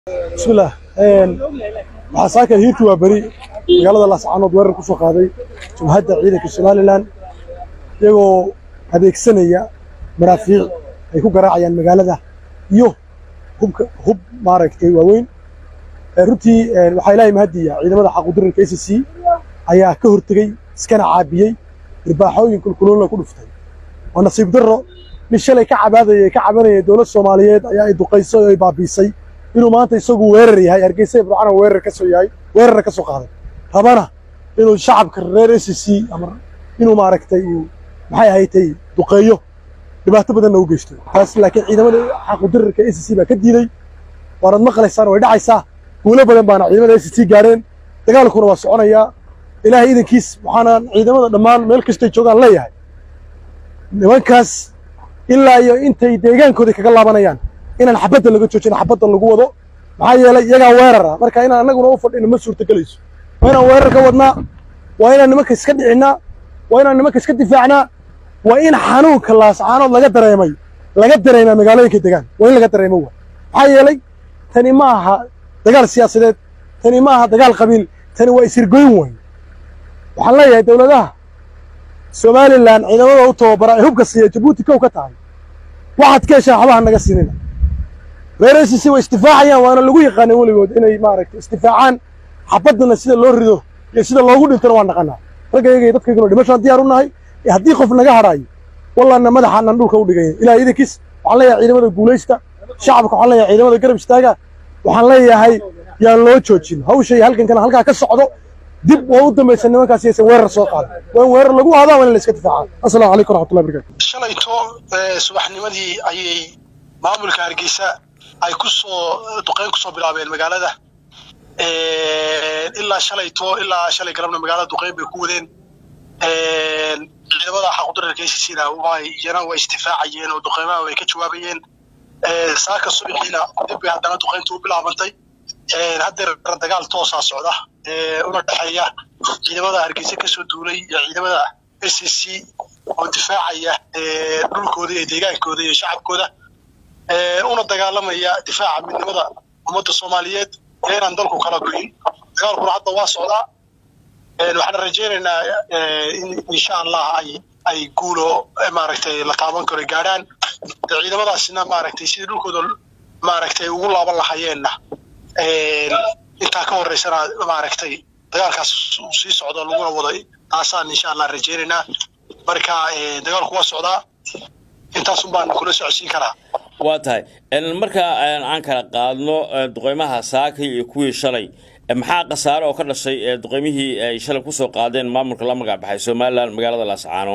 bismillaah waxaa saaka hiirtu waa beri magaalada laascaanood weerar ku soo qaaday jabhadda ciidanka somalilan iyagoo adeegsanaya maraafiic ay ku garaacayaan magaalada iyo hubka hub maaragtay waaweyn runtii waxaa ilaahay mahadiya ciidamada xaqudirirka a c c ayaa ka hortegey iskana caabiyey irbaaxooyin kulkulunla ku dhuftay waa nasiib darro nin shalay ka cabaadaya ka cabanaya dowlad soomaaliyeed ayaa ay duqaysay oo ay baabiisay inuu maanta isagu weerar yahay hargeysa ibdacana weerar ka soo yahay weerarna ka soo qaaday rabana inuu shacabka reer a c c ama inuu maaragtay uu maxay ahaytay duqeeyo dhibaato badanna u geysto taas laakiin ciidamada xaqudirirka a c c baa ka diiday waanad maqlaysaan way dhacaysaa guulo badan baana ciidamada a c c gaareen dagaalkuna waa soconayaa ilaahay idankiis waxaanaan ciidamada dhammaan meel kastay joogaan leeyahay nimankaas ilaa iyo intay deegaankooda kaga laabanayaan inaan xabadda laga joojin xabadda lagu wado maxaa yeelay iyagaa weerara marka inaan annaguna u fadhino ma suurtagelayso waa inaan weerar ka wadnaa waa inaan nimanka iska dhicinaa waa inaan nimanka iska difaacnaa waa in xanuunka laascaanood laga dareemay laga dareemaa magaalooyinka degaan waa in laga dareemo wa maxaa yeelay tani ma aha dagaal siyaasadeed tani ma aha dagaal qabiil tani waa isirgoyn weyn waxaan leeyahay dowladaha somalilan ciidamada u tababara ee hubka siiya jabuuti kow ka tahay waxaad ka heshaan waxbaha naga siinina reer a c c way isdifaacayaan waana lagu yaqaanay weligood inay maaragtay isdifaacaan xabaddana sida loo rido iyo sida loogu dhintona waan naqanaa raggayga iyo dadkayguna dhimashaan diyaar u nahay haddii qof naga hadhaayo wallaana madaxaanan dhulka u dhigaya ilaah idankiis waxaan leeyahay ciidamada guulaysta shacabka waxaan leeyahay ciidamada garab istaaga waxaan leeyahay yaan loo joojin hawsha iyo halkankana halkaa ka socdo dib waa u dambaysa nimankaas yaysan weerar soo qaadan waa in weerar lagu aadaa waa in la iska difaaca assalaamu calaykum waraxmatullahi barakatu shalayto subaxnimadii ayay maamulka hargeysa ay ku soo duqeyn ku soo bilaabeen magaalada ilaa shalayto ilaa shalay galabna magaalada duqeyn bay ku wadeen ciidamada xaqudirarka acna way iyana way isdifaacayeen oo duqeymaha way ka jawaabayeen saaka subaxiina dib bay haddana duqeyntu u bilaabantay haddeer dagaal toosaa socda una dhexeeya ciidamada hargeysa kasoo duulay iyo ciidamada s c oo difaacaya dhulkooda iyo deegaankooda iyo shacabkooda una dagaalamaya difaaca midnimada ummadda soomaaliyeed ee inaan dalku kala goyin dagaalkuna hadda waa socdaa waxaan rajaynaynaa in insha allah ay ay guulo maaragtay la taaban karo gaadhaan ciidamadaasina maaragtay sidii dhulkooda maaragtay ugu laaban lahayeenna intaa ka horeysana maaragtay dagaalkaas uu sii socdo laguna wado taasaan insha allah rajaynaynaa marka dagaalku waa socdaa intaasun baan kula socodsiin karaa waa tahay marka aan kala qaadno duqeymaha saakay iyo kuwii shalay maxaa khasaare oo ka dhashay duqeymihii ay shalay kusoo qaadeen maamulka la magac baxay somalilan magaalada laascaano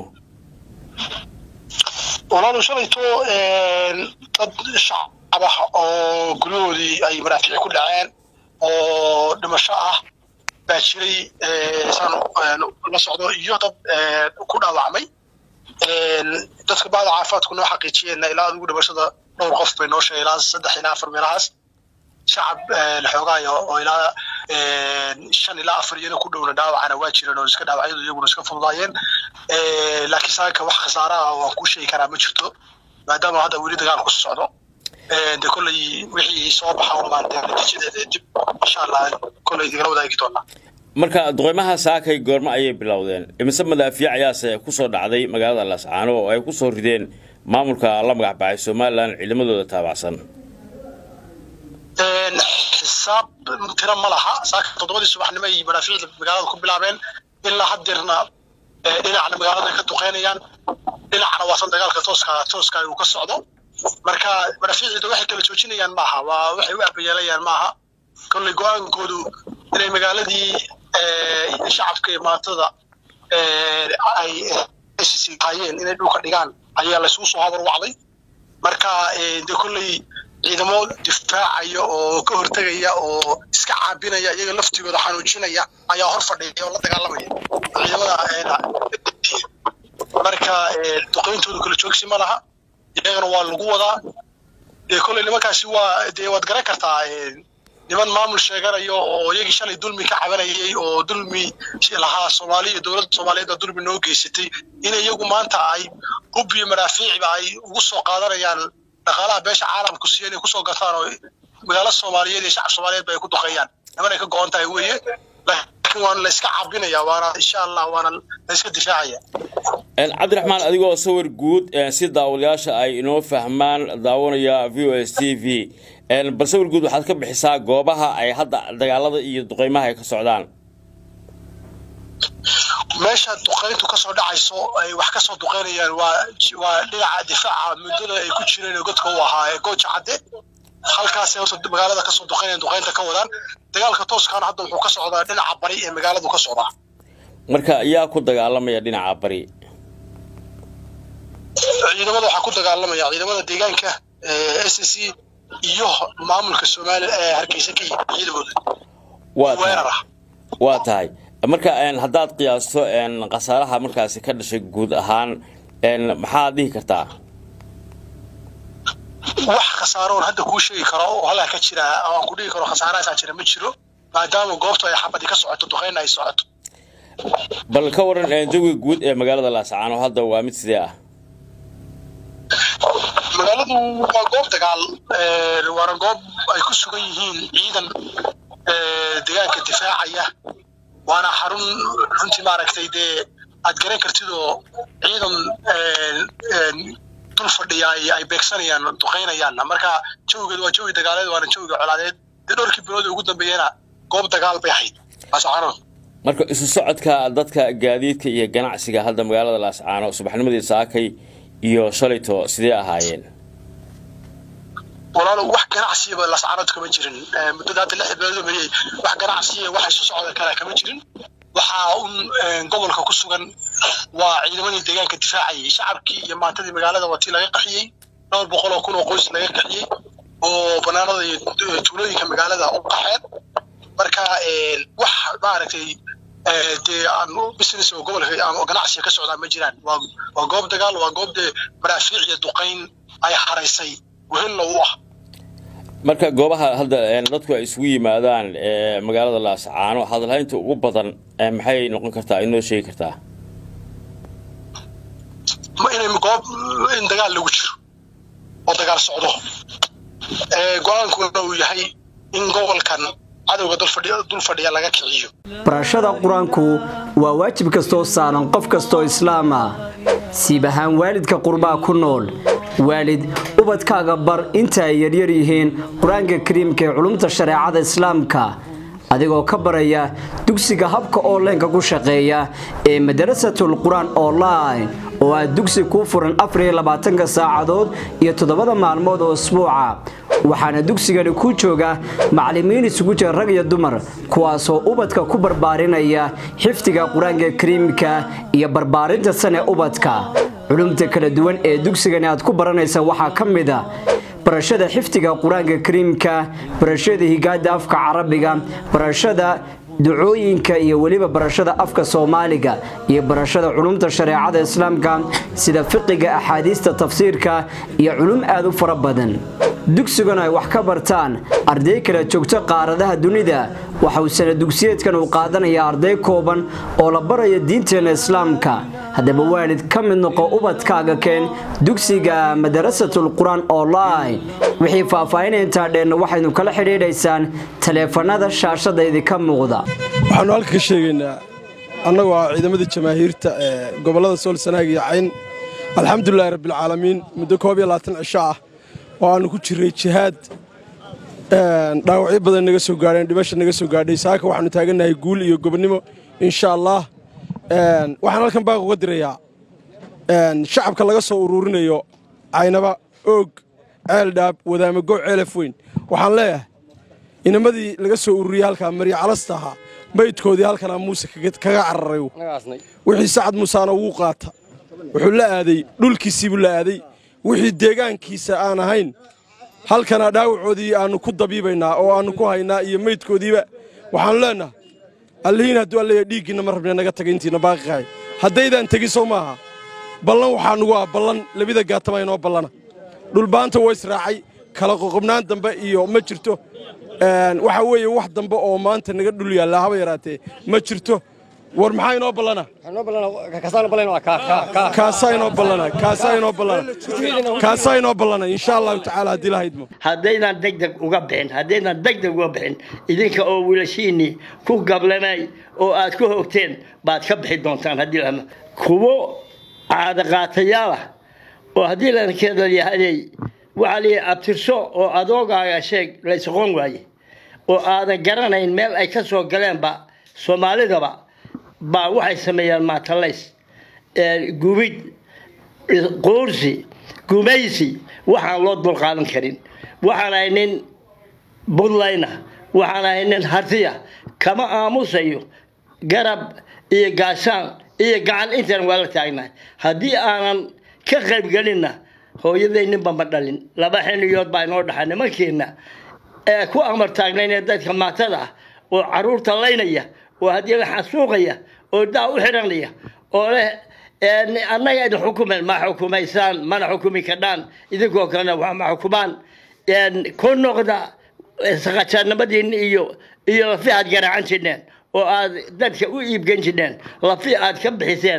walaalu shalayto dad shacab ah oo guryahoodii ay maraafiici ku dhaceen oo dhimasho ah baa jiray saan la socdo iyo dad ku dhaawacmay dadka bacda caafimaadku noo xaqiijiyeenna ilaa adigu dhimashada dhowr qof bay noo sheegay ilaa saddex ilaa afar meelahaas shacab la xoogaayo oo ilaa shan ilaa afar iyana ku dhowna dhaawacana waa jireen oo iska dhaawacyadu iyaguna iska fududaayeen laakiin saaka wax khasaara ah oo aan kuu sheegi karaa ma jirto maadaama hadda weli dagaalku socdo de kolley wixii soo baxa unbaan dee natiijadeeda dib insha allah kolley digala wadaagi doonaa marka duqeymaha saakay goormo ayay bilowdeen imise madaafiic ayaase kusoo dhacday magaalada laascaano oo ay kusoo rideen maamulka la magac baxay somalilan ciidamadooda taabacsan xisaab tira ma laha saaka toddobadii subaxnimo ay madaafiicda magaalada ku bilaabeen ilaa haddeerna dhinacna magaalada ka duqeynayaan dhinacna waasan dagaalka tooska tooska uu ka socdo marka madaafiicda waxay kala joojinayaan maaha waa waxay u abayeelayaan maaha kolley go-aankoodu inay magaaladii shacabka iyo maatada ay hayeen inay dhulka dhigaan ayaa laysugu soo habar wacday marka de kolley ciidamo difaacaya oo ka hortegaya oo iska caabinaya iyaga laftigooda xanuujinaya ayaa hor fadhiya oo la dagaalamaya ciidamada marka duqeyntooda kala joogsi ma laha iyagana waa lagu wadaa dee kolley nimankaasi waa dee waad garan kartaa niman maamul sheeganayo oo iyagii shalay dulmi ka cabanayay oo dulmi lahaa soomaaliya iyo dowladda soomaaliyeed oo dulmi noo geysatay in iyagu maanta ay hub iyo maraafiicba ay ugu soo qaadanayaan dhaqaalaha beesha caalamku siiya inay kusoo gataan oo magaalo soomaaliyeed iyo shacab soomaaliyeed ba ay ku duqeeyaan nimanay ka go-on tahay weeye laakiin waana la iska cabinaya waana insha allah waana la iska difaacaya cabdiraxmaan adigoo sawir guud si daawadayaasha ay inoo fahmaan daawanaya v o s t v bal sawir guud waxaad ka bixisaa goobaha ay hadda dagaalada iyo duqeymaha ay ka socdaan meesha duqeyntu kasoo dhacayso ay wax kasoo duqeynayaan waa waa dhinaca difaaca muddada ay ku jireen godka u ahaa ee gooja cadde halkaasay horta magaalada kasoo duqeynayaan duqeynta ka wadaan dagaalka tooskaana hadda wuxuu ka socdaa dhinaca bari ee magaaladu ka socdaa marka yaa ku dagaalamaya dhinaca bari ciidamada waxaa ku dagaalamaya ciidamada deegaanka s c iyo maamulka soomaaliya ee hargeysa ka yimid ciidamooda weerar ah waa tahay marka haddaad qiyaasto khasaaraha markaasi ka dhashay guud ahaan maxaad dhihi kartaa wax khasaaroon hadda kuu sheegi karo oo halkaa ka jira aan ku dhihi karo khasaarahaasaa jira ma jiro maadaama goobtu ay xabadi ka socoto duqeyna ay socoto bal ka waran jawiga guud ee magaalada laascaano hadda waa mid sidee ah magaaladu waa goob dagaal waana goob ay ku sugan yihiin ciidan deegaanka difaacaya waana xarun runtii maaragtay dee aad garan kartid oo ciidan dul fadhiya ay beegsanayaan duqeynayaan marka jawigeed waa jawi dagaaleed waana jawiga colaadeed dee dhowrkii bilood ugu dambeeyana goob dagaal bay ahayd laascaano marka isu socodka dadka gaadiidka iyo ganacsiga hadda magaalada laascaano subaxnimadii saakay iyo shalayto sidee ahaayeen walaalo wax ganacsiyaba lascaanood kama jirin muddada hadda lix bilood mariyey wax ganacsiya wax isu socda kale kama jirin waxaa un gobolka ku sugan waa ciidamadii deegaanka difaacayay shacabkii iyo maantadii magaalada watii laga qaxiyey dhowr boqol oo kun oo qoys laga qaxiyey oo banaanada iyo tuulooyinka magaalada u qaxeen marka wax maaragtay dee aan business oo gobolka ama ganacsiga ka socdaa ma jiraan waa waa goob dagaal waa goob dee maraafiic iyo duqayn ay haraysay wehelna u ah marka goobaha hadda dadku ay isugu yimaadaan magaalada laascaano hadalhaynta ugu badan maxay noqon kartaa inoo sheegi kartaa ma inay goob in dagaal lagu jiro oo dagaal socdo go-aankuna uu yahay in gobolkan cadowga dul fadhiya laga kiciyo barashada qur-aanku waa waajib kastoo saaran qof kastoo islaama siib ahaan waalidka qurbaa ku nool waalid ubadkaaga bar inta ay yaryar yihiin qur-aanka kariimka ee culumta shareecada islaamka adigoo ka baraya dugsiga habka onlineka ku shaqeeya ee madarasatul qur-aan online oo ah dugsi kuu furan afariyo labaatanka saacadood iyo toddobada maalmood oo isbuuca waxaana dugsigani ku jooga macallimiin isugu jira rag iyo dumar kuwaasoo ubadka ku barbaarinaya xifdiga qur-aanka kariimka iyo barbaarinta sane ubadka culumta kala duwan ee dugsigani aad ku baranaysa waxaa ka mid a barashada xifdiga qur-aanka kariimka barashada higaada afka carabiga barashada ducooyinka iyo weliba barashada afka soomaaliga iyo barashada culumta shareecada islaamka sida fiqiga axaadiista tafsiirka iyo culum aad u fara badan dugsiguna ay wax ka bartaan arday kala joogto qaaradaha dunida waxa uu sana dugsiyeedkan uu qaadanayaa arday kooban oo la baraya diinteena islaamka haddaba waalid ka mid noqo ubadkaaga keen dugsiga madarasatul qur-aan online wixii faahfaahinaya intaa dheenna waxaynu kala xidhiidhaysaan taleefanada shaashada idinka muuqda waxaanu halka ka sheegaynaa annagoo ah ciidamadii jamaahiirta ee gobollada sool sanaag iyo cayn alxamdulilahi rabbilcaalamiin muddo koob iyo labaatan cisho ah oo aannu ku jirray jihaad dhaawacyo badan naga soo gaadheen dhimasha naga soo gaadhay saaka waxaannu taagannahay guul iyo gobonnimo insha allah waxaan halkan baaq uga dirayaa shacabka laga soo uruurinayo caynaba oog ceeldhaab wadaamago ceelaf weyn waxaan leeyahay inamadii laga soo ururiyey halkaa marya calasta ahaa maydkoodii halkanaa muuse kaga cararay wixii sacad muusaana wuu qaata wuxuu la aaday dhulkiisiibuu la aaday wixii deegaankiisa aan ahayn halkanaa dhaawacoodii aannu ku dabiibaynaa oo aannu ku haynaa iyo meydkoodiiba waxaannu leennaha allihiin hadduu alleeya dhiiggiinna ma rabne naga taga intiina baaqiqahay haddaydaan tegin sow maaha ballan waxaa nugu ah ballan labida gaatama inoo ballana dhulbaanta waa israacay kala qoqobnaan dambe iyo ma jirto waxaa weeye wax dambe oo maanta naga dhul yaallaa haba yaraatee ma jirto war maxaa inoo ballana kaasaa inoo ballana kaasaa inoo ballana kaasaa inoo ballana insha allahu tacaala haddii la haydmo haddaydan degdeg uga bixin haddaydan degdeg uga bixin idinka oo wiilashiinii ku gablamay oo aad ku hogteen baad ka bixi doontaan haddii la kuwo caadaqaatayaal ah oo haddii lankeeda yahaday waxaa la yidhi abtirso oo adoogaaga sheeg la isqoon waaye oo aadan garanayn meel ay ka soo galeenba soomaalidaba baa waxay sameeyaan maatalays gubid quursi gumaysi waxaan loo dulqaadan karin waxaan ahay nin buntlayna waxaan ahay nin hartiya kama aamusayo garab iyo gaashaan iyo gacan intan waa la taagnahay haddii aanan ka qaybgelinna hooyaday ninba ma dhalin laba xiniyood baa inoo dhaxa nimankeena ee ku amar taagnaynee dadka maatada ah oo caruurta laynaya oo haddii la xasuuqaya oo daa u xidhanaya oo leh annaga idin xukumen ma xukumaysaan mana xukumi kadhaan idinkoo kalena wax ma xukumaan ku noqda saqajaannimadiinna iyo iyo lafi aad garaacan jirneen oo aad dadka u iibgan jirneen lafi aad ka bixiseen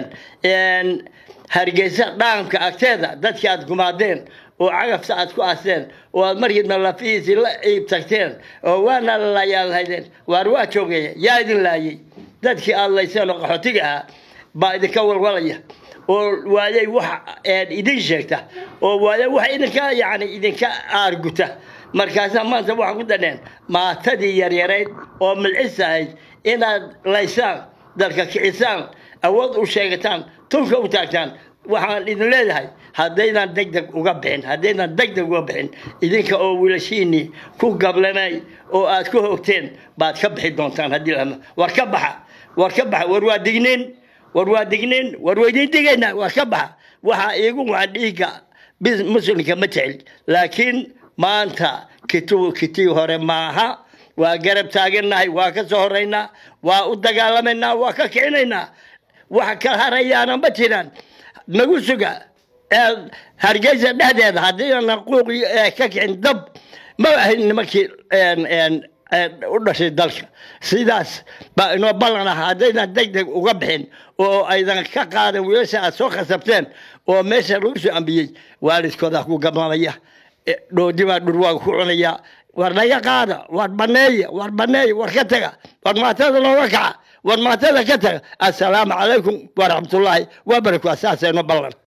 hargeysa dhaamka agteeda dadka aad gumaadeen oo cagafta aad ku asteen oo aad markiidna lafihiisii la iib tagteen oo waana lalayaal haydeen waar waa joogeeya yaa idin laayay dadkii aad layseen oo qaxootiga ahaa baa idinka walwalaya oo waayay wax idin sheegta oo waayay wax idinka yani idinka aarguta markaasaa maanta waxaan ku dhaneen maatadii yaryarayd oo milcis ahayd inaad laysaan dalka kicisaan awood u sheegataan tunka u taagtaan waxaan idin leedahay haddaydan degdeg uga bixin haddaydan degdeg uga bixin idinka oo wiilashiinii ku gablamay oo aad ku hogteen baad ka bixi doontaan haddii lama war ka baxa war ka baxa war waa digniin war waa digniin war waa idiin digaynaa war ka baxa waxaa iigu wacan dhiigga muslimka ma jecel laakiin maanta kituu kitii hore maaha waa garab taagannahay waa ka soo horaynaa waa u dagaalamaynaa waa ka kicinaynaa waxa ka harayaana ma jiraan nagu suga hargeysa dhexdeeda haddiinan quuqi ka kicin dab ma ahayn nimankii u dhashay dalka sidaas baa inoo ballan ah haddaydan deg deg uga bixin oo aydan ka qaadan wiilasha aad soo khasabteen oo meesha lagu soo ambiyey waalidkooda ku gablamaya dhoodi baa dhurwaaga ku cunaya war naga qaada war baneeya war baneeya war ka taga war maatada looga kaca war maatada ka taga assalaamu calaykum waraxmatullaahi wabarakatu saasayno ballan